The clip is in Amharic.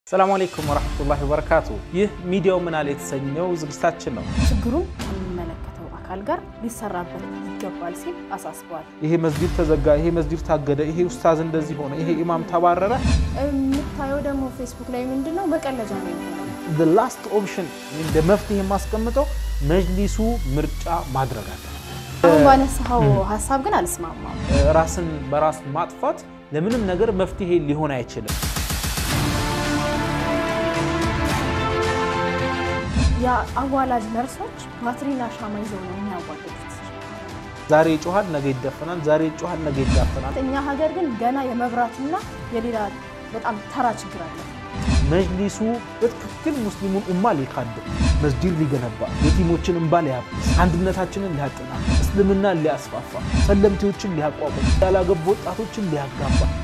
ሰላሙ አሌይኩም ወረሕመቱላሂ ወበረካቱ። ይህ ሚዲያው ምን አለ የተሰኘው ዝግጅታችን ነው። ችግሩን ከሚመለከተው አካል ጋር ሊሰራበት ይገባል ሲል አሳስበዋል። ይሄ መስጂድ ተዘጋ፣ ይሄ መስጂድ ታገደ፣ ይሄ ኡስታዝ እንደዚህ ሆነ፣ ይሄ ኢማም ተባረረ። የምታየው ደግሞ ፌስቡክ ላይ ምንድን ነው መቀለጃ ነው የሚሆነው። ላስት ኦፕሽን እንደ መፍትሄ የማስቀምጠው መጅሊሱ ምርጫ ማድረግ አለ። አሁን ባነሳኸው ሀሳብ ግን አልስማማም። ራስን በራስ ማጥፋት ለምንም ነገር መፍትሄ ሊሆን አይችልም። የአዋላጅ ነርሶች ባትሪና ሻማ ይዘው ነው የሚያዋልዱት። ዛሬ ይጮሃል፣ ነገ ይደፈናል። ዛሬ ይጮሃል፣ ነገ ይዳፈናል። እኛ ሀገር ግን ገና የመብራትና የሌላ በጣም ተራ ችግር አለ። መጅሊሱ በትክክል ሙስሊሙን ኡማ ሊካድም መስጂድ ሊገነባ የቲሞችን እንባ ሊያብስ አንድነታችንን ሊያጥና እስልምናን ሊያስፋፋ ሰለምቴዎችን ሊያቋቁም ያላገቡ ወጣቶችን ሊያጋባ